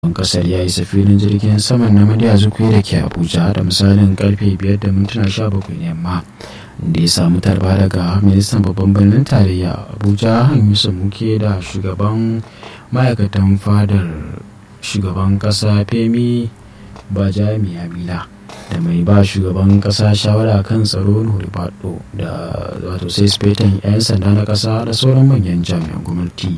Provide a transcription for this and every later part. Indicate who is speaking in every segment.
Speaker 1: shugaban kasar ya isa filin jirgin saman na madiya zukwe da ke abuja da misalin karfe 5 da mintuna 17 na yamma da ya samu tarba daga ministan babban birnin tarayya abuja yusuf muke da shugaban ma'aikatan fadar shugaban kasa femi bajami amila da mai ba shugaban kasa shawara kan tsaro nuhu bado da wato sai spetan 'yan sanda na kasa da sauran manyan jami'an gwamnati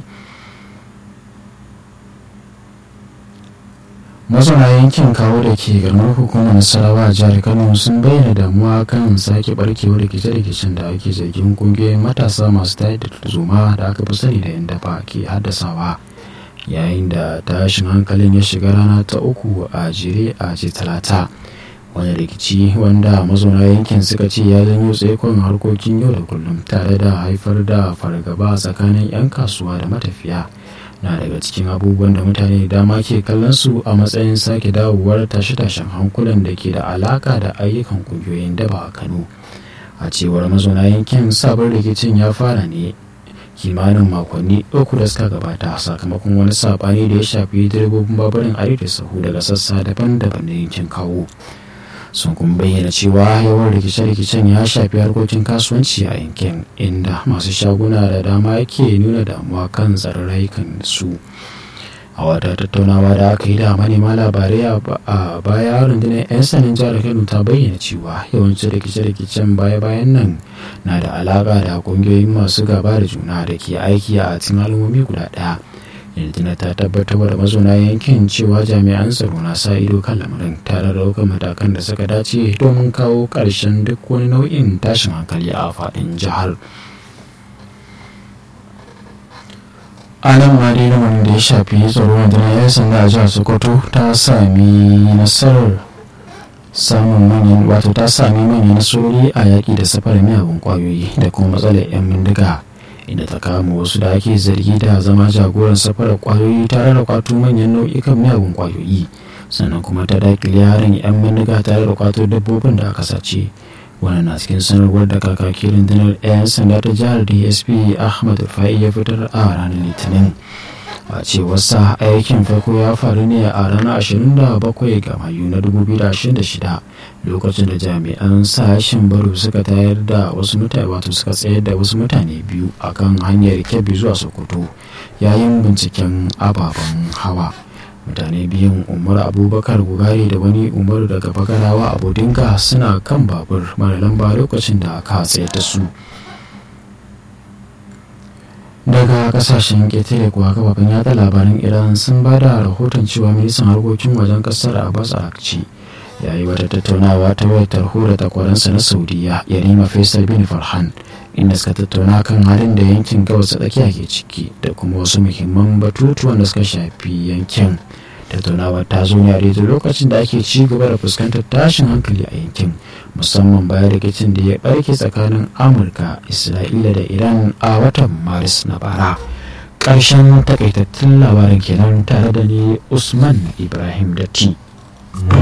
Speaker 1: mazauna yankin kawo da ke garin hukumar nasarawa a jihar kano sun bayyana damuwa kan sake barkewar rikice-rikicen da ake zargin kungiyoyin matasa masu tayar da zuma da aka fi sani da yan dafa ke haddasawa yayin da tashin hankalin ya shiga rana ta uku a jere a ce talata wani rikici wanda mazauna yankin suka ce ya janyo tsaikon harkokin yau da kullum tare da haifar da fargaba tsakanin 'yan kasuwa da matafiya na daga cikin abubuwan da mutane da dama ke kallon su a matsayin sake dawowar tashe-tashen hankulan da ke da alaka da ayyukan kungiyoyin daba a kano a cewar mazauna yankin sabon rikicin ya fara ne kimanin makonni uku da suka gabata sakamakon wani sabani da ya shafi direbobin baburin arewa sahu daga sassa daban-daban na yankin kawo sun kuma bayyana cewa yawan rikice-rikicen ya shafi harkokin kasuwanci a yankin inda masu shaguna da dama yake nuna damuwa kan tsaron rayukan su a wata tattaunawa da aka yi da manema labarai a baya rundunar 'yan sanin jihar kano ta bayyana cewa yawancin rikice-rikicen baya-bayan nan na da alaka da kungiyoyin masu gaba da juna da ke aiki a cikin al'ummomi guda ɗaya yanzu ta tabbatar da mazauna yankin cewa jami'an tsaro na sa ido kan lamarin tare da ɗaukar matakan da suka dace domin kawo ƙarshen duk wani nau'in tashin hankali a faɗin jihar a nan ma dai lamarin da ya shafi tsaro rundunar 'yan sanda a jihar sokoto ta sami nasarar samun manyan wato ta sami manyan nasarori a yaƙi da safarar miyagun ƙwayoyi da kuma matsalar 'yan bindiga inda ta kama wasu da ake zargi da zama jagoran safarar kwayoyi tare da kwato manyan nau'ikan miyagun kwayoyi sannan kuma ta dakile harin 'yan bindiga tare da kwato dabbobin da aka sace wani na cikin sanarwar da kakaki rundunar 'yan sanda ta jihar dsp ahmad rufai ya fitar a ranar litinin a cewarsa aikin farko ya faru ne a ranar 27 ga mayu na 2026 lokacin da jami'an sashen baro suka tayar da wasu mutane wato suka tsayar da wasu mutane biyu akan hanyar kebbi zuwa sokoto yayin binciken ababen hawa mutane biyun umar abubakar gugari da wani umaru daga bagarawa a bodinga suna kan babur mara lamba lokacin da aka tsayar da su daga kasashen ƙetare kuwa kafafen yada labaran iran sun ba da rahoton cewa ministan harkokin wajen kasar abbas arakci ya yi wata tattaunawa ta wayar tarho da takwaransa na saudiya yarima faisal bin farhan inda suka tattauna kan halin da yankin gabas tsakiya ke ciki da kuma wasu muhimman batutuwan da suka shafi yankin tattaunawa ta zo ne a daidai lokacin da ake ci gaba da fuskantar tashin hankali a yankin musamman bayan rikicin da ya barke tsakanin amurka isra'ila da iran a watan maris na bara ƙarshen takaitattun labarin kenan tare da ni usman ibrahim datti